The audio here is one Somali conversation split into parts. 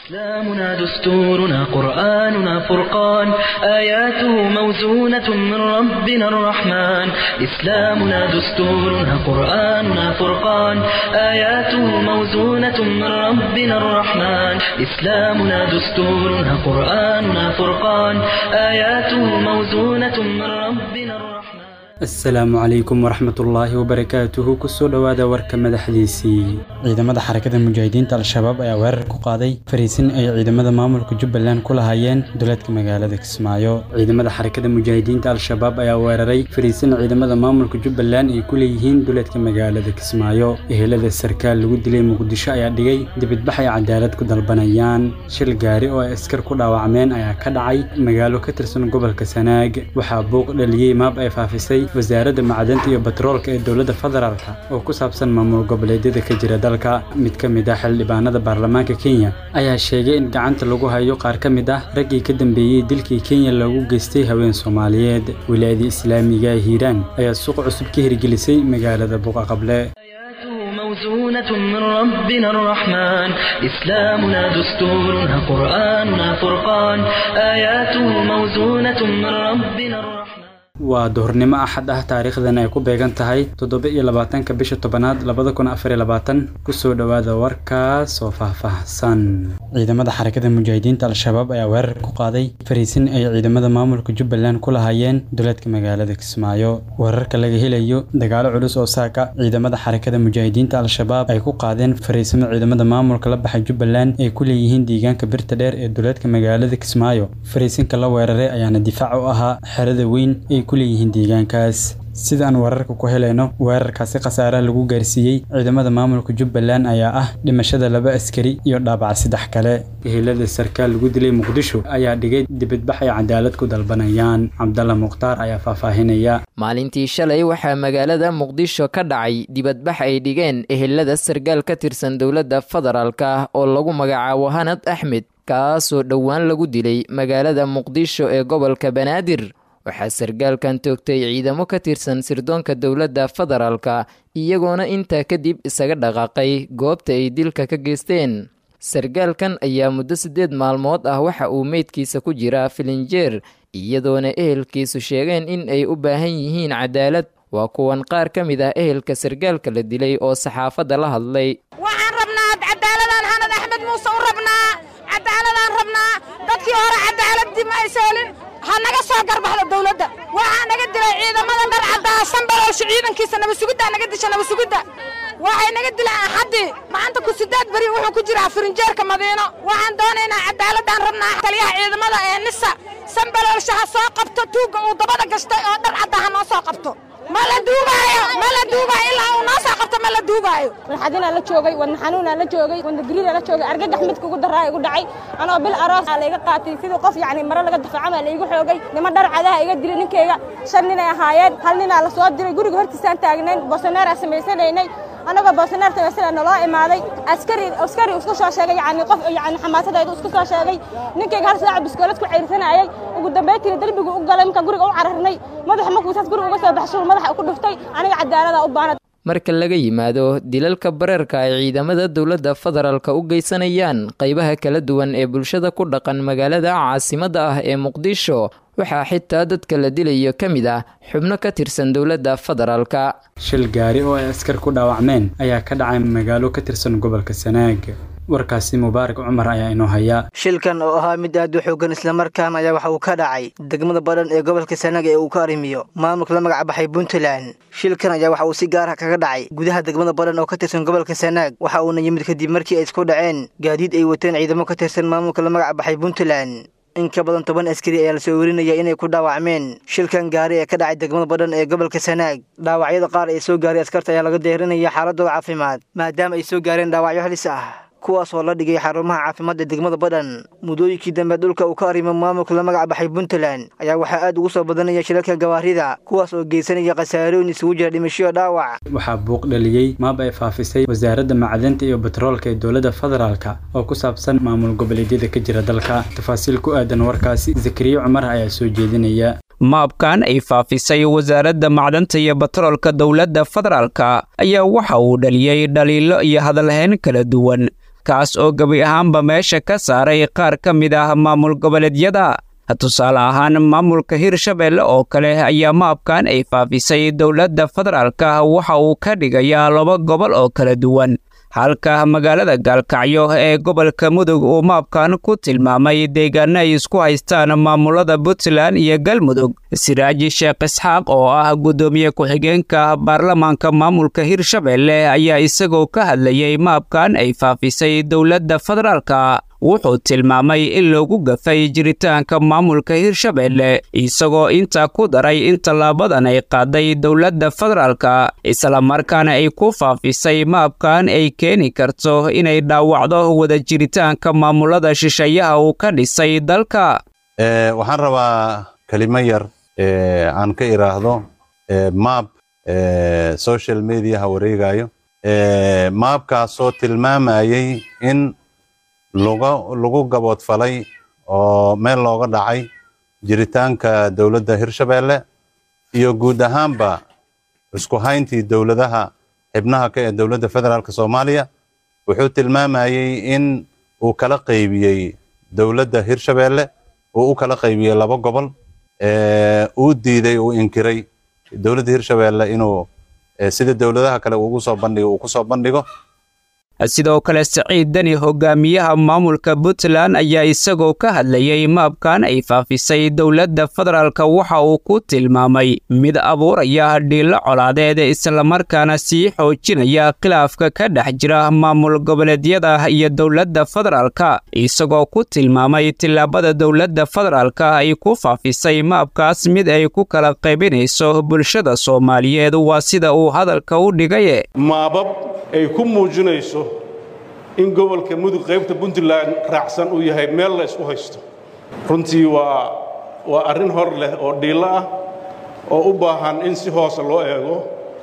إسلامنا دستورنا قرآننا فرقان آياته موزونة من ربنا الرحمن إسلامنا دستورنا قرآننا فرقان آياته موزونة من ربنا الرحمن إسلامنا دستورنا قرآننا فرقان آياته موزونة من ربنا الرحمن asalaamu calaykum waraxmatullaahi wabarakaatuhu kusoo dhowaada warka madaxdiisii ciidamada xarakada mujaahidiinta al-shabaab ayaa weerar ku qaaday fariisin ay ciidamada maamulka jubbaland ku lahaayeen duleedka magaalada kismaayo ciidamada xarakada mujaahidiinta al-shabaab ayaa weeraray fariisin ciidamada maamulka jubbaland ay ku leeyihiin duleedka magaalada kismaayo ehelada sarkaal lagu dilay muqdisho ayaa dhigay dibidbax ay cadaalad ku dalbanayaan shil gaari oo ay askar ku dhaawacmeen ayaa ka dhacay magaalo ka tirsan gobolka sanaag waxaa buuq dhaliyey maab ay faafisay wasaaradda macdanta iyo batroolka ee dowladda federaalka oo ku saabsan maamul goboleedyada ka jira dalka mid ka mid ah xildhibaanada baarlamaanka kenya ayaa sheegay in gacanta lagu hayo qaar ka mid ah raggii ka dambeeyey dilkii kenya loogu geystay haween soomaaliyeed wilaayada islaamiga ee hiiraan ayaa suuq cusub ka hirgelisay magaalada buqaqable موزونة من ربنا الرحمن إسلامنا دستورنا قرآننا فرقان آياته موزونة من ربنا الرحمن waa duhurnimo axad ah taariikhdan ay ku beegan tahay toddoba iyo labaatanka bisha tobanaad labada kun afar iyo labaatan kusoo dhowaada warkaas oo faahfaahsan ciidamada xarakada mujaahidiinta al-shabaab ayaa weerar ku qaaday fariisin ay ciidamada maamulka jubbaland ku lahaayeen duleedka magaalada kismaayo weerarka laga helayo dagaalo culus oo saaka ciidamada xarakada mujaahidiinta al-shabaab ay ku qaadeen fariisimo ciidamada maamulka la baxay jubbaland ay ku leeyihiin deegaanka birta dheer ee duleedka magaalada kismaayo fariisinka la weeraray ayaana difaac u ahaa xerada weyn ay ku leeyihiin deegaankaas sidaan wararka ku helayno weerarkaasi khasaaraha lagu gaarsiiyey ciidamada maamulka jubbaland ayaa ah dhimashada laba askari iyo dhaabac saddex kale ehelada sarkaal lagu dilay muqdisho ayaa dhigay dibadbax ay cadaalad ku dalbanayaan cabdalla mukhtaar ayaa faahfaahinaya maalintii shalay waxaa magaalada muqdisho ka dhacay dibadbax ay dhigeen ehelada sarkaal ka tirsan dowladda federaalka oo lagu magacaabo hanad axmed kaasoo dhowaan lagu dilay magaalada muqdisho ee gobolka banaadir waxaa sarkaalkan toogtay ciidamo ka tirsan sirdoonka dowladda federaalka iyagoona intaa kadib isaga dhaqaaqay goobta ay dilka ka geysteen sarkaalkan ayaa muddo siddeed maalmood ah waxa uu meydkiisa ku jiraa filinjeer iyadoona ehelkiisu sheegeen in ay u baahan yihiin cadaalad waa kuwan qaar ka mid ah ehelka sarkaalka la dilay oo saxaafadda la hadlay waxaan rabnaa cadaaladaan hanad axmed muuse u rabnaa cadaaladaan rabnaa dadkii hore cadaaladii ma ayseelin ha naga soo garbaxda dawladda waxaa naga dilay ciidamada dhar caddaasan baloolsha ciidankiisa nabasugiddaa naga disha nabasugidda waxay naga dileen axaddii maanta ku siddeed beri wuxuu ku jiraa firinjeerka madiino waxaan doonaynaa cadaaladaan rabnaa taliyaha ciidamada ee nisa sanbaloolsha ha soo qabto tuugga uu dabada gashtay oo dhar caddaa ha noo soo qabto ma la duugaayo ma la duugaayo ilaa uu noo soo qabto ma la duugaayo warxadinaa la joogay wadna xanuunaa la joogay wadna gariiraa la joogay argagax midka ugu daraa igu dhacay anoo bil aroos aa layga qaatay sidii qof yacni mare laga dafacama laygu xoogay nima dhar cadaha iga dilay ninkayga shan ninay ahaayeen hal ninaa la soo diray guriga hortiisaan taagnayn boosoneeraa samaysanaynay anagoo boosoneer samaysana naloo imaaday askari askari isku soo sheegay yacni qof yacni xamaasadaydu isku soo sheegay ninkayga hal saaca biskoolad ku ceyrsanaayay ugu dambaytiina derbigu u galay marka guriga u cararnay madaxa markuu saas guriga uga soo baxshay madaxa ku dhuftay aniga cadaalada u baanad marka laga yimaado dilalka bareerka ay ciidamada dowladda federaalka u geysanayaan qaybaha kala duwan ee bulshada ku dhaqan magaalada caasimadda ah ee muqdisho waxaa xitaa dadka la dilayo ka mid ah xubno ka tirsan dowladda federaalka shil gaari oo ay askar ku dhaawacmeen ayaa ka dhacay magaalo ka tirsan gobolka sanaag warkaasi mubaarak cumar ayaa inoo haya shilkan oo ahaa mid aad u xoogan islamarkaana ayaa waxa uu ka dhacay degmada badhan ee gobolka sanaag ee uu ka arrimiyo maamulka la magac baxay puntland shilkan ayaa waxa uu si gaar ah kaga dhacay gudaha degmada badhan oo ka tirsan gobolka sanaag waxa uuna yimid kadib markii ay isku dhaceen gaadiid ay wateen ciidamo ka tirsan maamulka la magac baxay puntland in ka badan toban askari ayaa lasoo werinaya inay ku dhaawacmeen shilkan gaari ee ka dhacay degmada badhan ee gobolka sanaag dhaawacyada qaar ee soo gaaray askarta ayaa laga deerinaya xaaladooda caafimaad maadaama ay soo gaareen dhaawacyo halis ah kuwaas oo la dhigay xarumaha caafimaadda degmada badhan muddooyinkii dambe dhulka uu ka arrimo maamulka la magac baxay puntland ayaa waxaa aad ugu soo badanaya shilalka gawaarida kuwaas oo geysanaya khasaarooyin isugu jira dhimashoyo dhaawac waxaa buuq dhaliyey maab ay faafisay wasaaradda macdanta iyo batroolka ee dowladda federaalka oo ku saabsan maamul goboleedyada ka jira dalka tafaasiil ku aadan warkaasi zakariya cumar ayaa soo jeedinaya maabkan ay faafisay wasaaradda macdanta iyo batroolka dowladda federaalka ayaa waxa uu dhaliyey dhaliilo iyo hadalhayn kala duwan kaas oo gebi ahaanba meesha ka saaray qaar ka mid ah maamul goboleedyada tusaale ahaan maamulka hirshabelle oo kale ayaa maabkan ay faafisay dowladda federaalka waxa uu ka dhigayaa laba gobol oo kala duwan halka magaalada gaalkacyo ee gobolka mudug uu maabkan ku tilmaamay deegaano ay isku haystaan maamulada puntland iyo galmudug siraaji sheekh isxaaq oo ah guddoomiye ku-xigeenka baarlamaanka maamulka hirshabelle ayaa isagoo ka hadlayay maabkan ay faafisay dowladda federaalka wuxuu tilmaamay in loogu gafay jiritaanka maamulka hirshabelle isagoo intaa ku daray in tallaabadan ay qaaday dowladda federaalka islamarkaana ay ku faafisay maabkan ay keeni karto inay dhaawacdo wada jiritaanka maamulada shisheeyaha uu ka dhisay dalka waxaan rabaa kelimo yar aan ka iraahdo maab social mediaha wareegayo maabkaasoo tilmaamayay in lagu gaboodfalay oo meel looga dhacay jiritaanka dowladda hirshabelle iyo guud ahaanba isku hayntii dowladaha xibnaha ka ee dowladda federaalk soomaaliya wuxuu tilmaamayey in uu kala qaybiyey dowladda hirshabelle uu u kala qaybiyey laba gobol uu diiday uu inkiray dowladda hirshabelle inuu sida dowladaha kale ugu soo bandhigo uu ku soo bandhigo sidoo kale saciid deni hogaamiyaha maamulka puntland ayaa isagoo ka hadlayay maabkan ay faafisay dowladda federaalka waxa uu ku tilmaamay mid abuuraya dhiilo colaadeed islamarkaana sii xoojinaya khilaafka ka dhex jira maamul goboleedyada iyo dowladda federaalka isagoo ku tilmaamay tillaabada dowladda federaalka ay ku faafisay maabkaas mid ay ku kala qaybinayso bulshada soomaaliyeed waa sida uu hadalka u dhigay ay ku muujinayso in gobolka mudug qaybta puntland raacsan uu yahay meel la isku haysto runtii waa waa arrin hor leh oo dhiillo ah oo u baahan in si hoose loo eego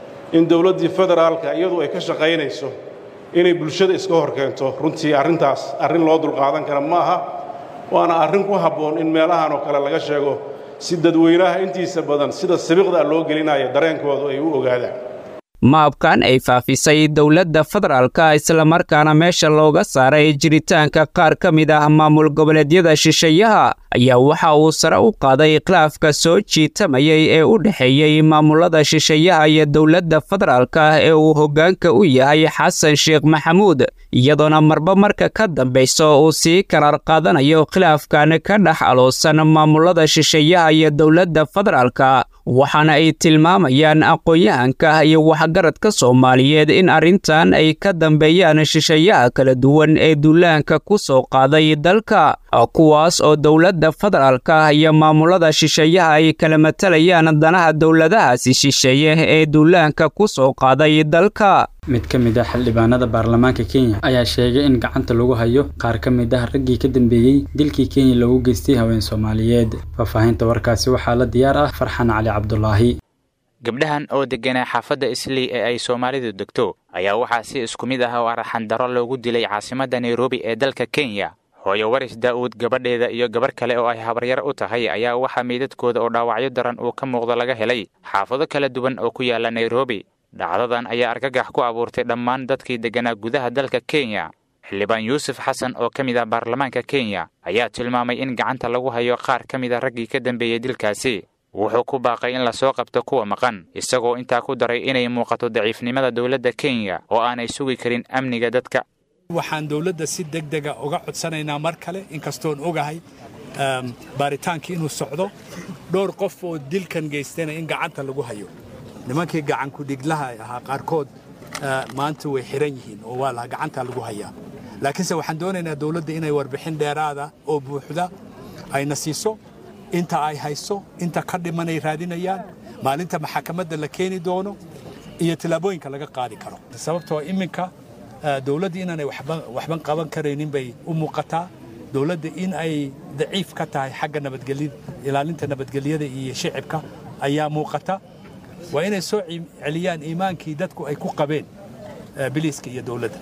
in dowladdii federaalka iyadu ay ka shaqaynayso inay bulshada iska hor keento runtii arrintaas arrin loo dulqaadan kara ma aha waana arrin ku habboon in meelahan oo kale laga sheego si dadweynaha intiisa badan sida sabiiqda loo gelinaya dareenkoodu ay u ogaadaan maabkan ay faafisay dowladda federaalka islamarkaana meesha looga saaray jiritaanka qaar ka mid ah maamul goboleedyada shisheeyaha ayaa waxa uu sare u qaaday khilaafka soo jiitamayay ee u dhexeeyey maamulada shisheeyaha iyo dowladda federaalka ee uu hoggaanka u yahay xasan sheekh maxamuud iyadoona marba marka ka dambayso uu sii karaar qaadanayo khilaafkan ka dhex aloosan maamulada shisheeyaha iyo dowladda federaalka waxaana ay tilmaamayaan aqoon-yahanka iyo waxgaradka soomaaliyeed in arrintan ay ka dambeeyaan shisheeyaha kala duwan ee duulaanka ku soo qaaday dalka kuwaas oo dowladda federaalka iyo maamulada shisheeyaha ay kala matalayaan danaha dowladahaasi shisheeye ee duulaanka ku soo qaaday dalka mid ka mid ah xildhibaanada baarlamaanka kenya ayaa sheegay in gacanta lagu hayo qaar ka mid ah raggii ka dambeeyey dilkii kenya loogu geystay haween soomaaliyeed faahfaahinta warkaasi waxaa la diyaar ah farxan cali cabdulaahi gabdhahan oo degganaa xaafadda islii ee ay soomaalidu degto ayaa waxaa si isku mid ah oo arxandaro loogu dilay caasimadda nairobi ee dalka kenya hooyo waris daa'uud gabadheeda iyo gabarh kale oo ay habaryar u tahay ayaa waxaa meydadkooda oo dhaawacyo daran uu ka muuqdo laga helay xaafado kala duwan oo ku yaala nairobi dhacdadan ayaa argagax ku abuurtay dhammaan dadkii degganaa gudaha dalka kenya xildhibaan yuusuf xasan oo ka mid ah baarlamaanka kenya ayaa tilmaamay in gacanta lagu hayo qaar ka mid a raggii ka dambeeyey dilkaasi wuxuu ku baaqay in lasoo qabto kuwa maqan isagoo intaa ku daray inay muuqato daciifnimada dowladda kenya oo aanay sugi karin amniga dadka waxaan dowladda si deg dega uga codsanaynaa mar kale inkastoon ogahay baaritaankii inuu socdo dhowr qof oo dilkan geystayna in gacanta lagu hayo nimankii gacankudhiglaha ahaa qaarkood maanta way xiran yihiin oo waa laha gacanta lagu hayaa laakiinse waxaan doonaynaa dowladda inay warbixin dheeraada oo buuxda ayna siiso inta ay hayso inta ka dhimanay raadinayaan maalinta maxakamadda la keeni doono iyo tillaabooyinka laga qaadi karo sababtoo iminka dowladda inaanay waxban qaban karaynin bay u muuqataa dowladda in ay daciif ka tahay xagga nabadgelya ilaalinta nabadgelyada iyo shicibka ayaa muuqata waa inay soo celiyaan iimaankii dadku ay ku qabeen biliiska iyo dowladda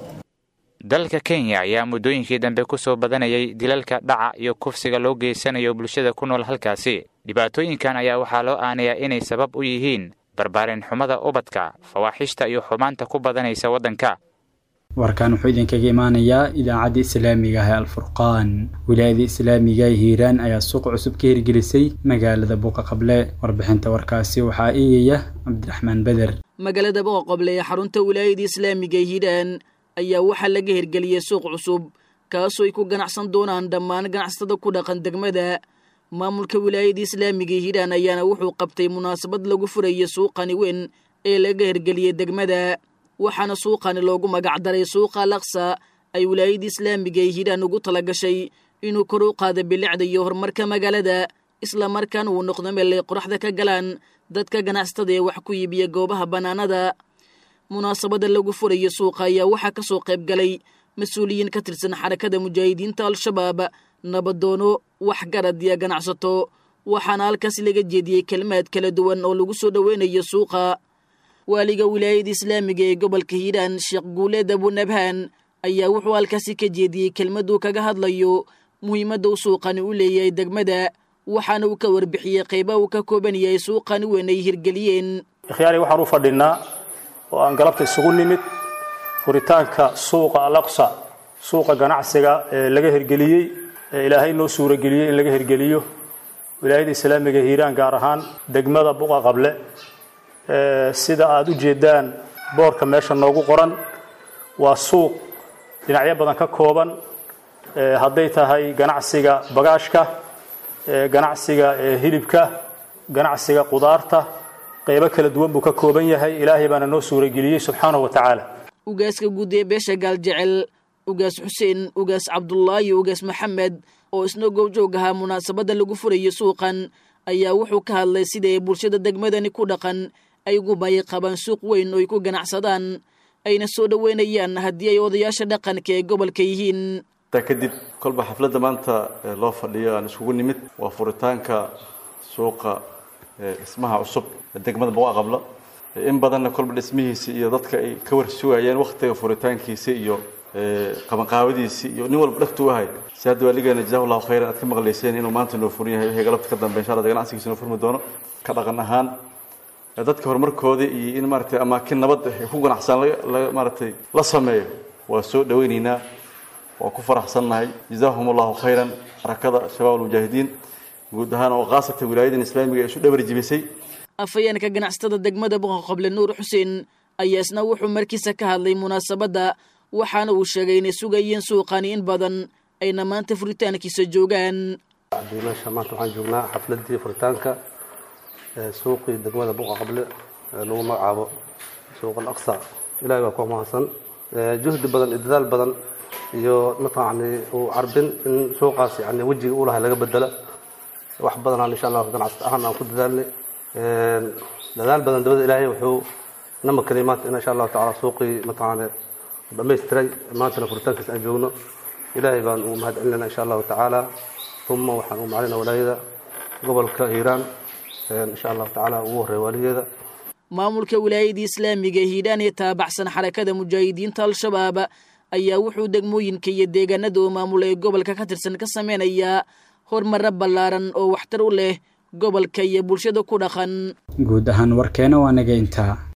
dalka kenya ayaa muddooyinkii dambe ku soo badanayay dilalka dhaca iyo kufsiga loo geysanayo bulshada ku nool halkaasi dhibaatooyinkan ayaa waxaa loo aanayaa inay sabab u yihiin barbaarin xumada ubadka fawaaxishta iyo xumaanta ku badanaysa waddanka warkan wuxuu idinkaga imaanayaa idaacadda islaamiga ah ee alfurqaan wilaayada islaamiga ee hiiraan ayaa suuq cusub ka hirgelisay magaalada buuqa qable warbixinta warkaasi waxaa eegaya cabdiraxmaan beder magaalada buuqa qable ee xarunta wilaayada islaamiga ee hiiraan ayaa waxaa laga hirgeliyey suuq cusub kaasoo ay ku ganacsan doonaan dhammaan ganacsatada ku dhaqan degmada maamulka wilaayada islaamiga ee hiiraan ayaana wuxuu qabtay munaasabad lagu furayay suuqani weyn ee laga hirgeliyey degmada waxaana suuqani loogu magacdaray suuqa laksa ay wilaayada islaamiga ee hiiraan ugu tala gashay inuu kor u qaado bilicda iyo horumarka magaalada islamarkaana uu noqdo meel ay qoraxda ka galaan dadka ganacsatada ee wax ku iibiya goobaha bannaanada munaasabada lagu furayo suuqa ayaa waxaa ka soo qayb galay mas-uuliyiin ka tirsan xarakada mujaahidiinta al-shabaab nabadoono waxgarad iyo ganacsato waxaana halkaasi laga jeediyey kelmaad kala duwan oo lagu soo dhoweynayo suuqa waaliga wilaayada islaamiga ee gobolka hiiraan sheekh guuleed abunabhaan ayaa wuxuu halkaasi ka jeediyey kelmaduu kaga hadlayo muhiimadda u suuqani u leeyahay degmada waxaana uu ka warbixiyey qayba uu ka kooban yahay suuqani weyn ay hirgeliyeen ikhyaari waxaan u fadhinnaa oo aan galabta isugu nimid furitaanka suuqa alaqsa suuqa ganacsiga ee laga hirgeliyey ee ilaahay noo suurageliyey in laga hirgeliyo wilaayada islaamiga hiiraan gaar ahaan degmada buqa qable sida aada u jeedaan boorka meesha noogu qoran waa suuq dhinacyo badan ka kooban hadday tahay ganacsiga bagaashka ganacsiga hilibka ganacsiga qudaarta qaybo kala duwan buu ka kooban yahay ilaahay baana noo suurageliyey subxaanahu wa tacaala ugaaska guud ee beesha gaaljecel ugaas xuseen ugaas cabdulaahi ugaas maxamed oo isna goobjoog ahaa munaasabadda lagu furayo suuqan ayaa wuxuu ka hadlay sida ay bulshada degmadani ku dhaqan ay ugu bayi qabaan suuq weyn oo ay ku ganacsadaan ayna soo dhoweynayaan haddii ay odayaasha dhaqanka ee gobolka yihiin taa kadib kolba xafladda maanta loo fadhiyo aan isugu nimid waa furitaanka suuqa dhismaha cusub ee degmada buqa qablo in badanna kolba dhismihiisi iyo dadka ay ka war sugayeen wakhtiga furitaankiisi iyo qabanqaabadiisi iyo nin walba dhagtu u ahay si hadda waaligeena jazahu llahu khayran aad ka maqlayseen inuu maanta noo furin yahay wixii galabta ka dambe insha allah ganacsigiisa noo furmi doono ka dhaqan ahaan dadka horumarkooda iyo in maaragtay amaakin nabad ay ku ganacsan maaragtay la sameeyo waa soo dhawaynaynaa waa ku faraxsannahay jazahum allahu khayran xarakada shabaab almujaahidiin guud ahaan oo khaasatan wilaayadan islaamiga ee isu dhabar jibisay afhayeenka ganacsatada degmada buqa qable nuur xuseen ayaa isna wuxuu markiisa ka hadlay munaasabadda waxaana uu sheegay inay sugayeen suuqani in badan ayna maanta furitaankiisa joogaan meesha maanta waxaan joognaa xafladii furitaanka suuqii degmada buqa qable ee lagu magacaabo suuq alaqsa ilahay baa ku mahadsan juhdi badan iyo dadaal badan iyo mataqani uu carbin in suuqaas yani wejiga u lahay laga bedela wax badanaan insha allah ganacsata ahaan aan ku dadaalnay dadaal badan dabada ilaahay wuxuu na makanay maanta in insha allahu tacala suuqii mataqaane dhamaystiray maantana furitaankiisa aan joogno ilaahay baan ugu mahad celinayna insha allahu tacaala uma waxaan u macalina walaayada gobolka hiiraan insha allahu tacaala ugu horreeya waaligeeda maamulka wilaayadii islaamiga hiidhaan ee taabacsan xarakada mujaahidiinta al-shabaab ayaa wuxuu degmooyinka iyo deegaanada uu maamul ee gobolka ka tirsan ka sameynayaa horumaro ballaaran oo waxtar u leh gobolka iyo bulshada ku dhaqan guud ahaan warkeena waa naga intaa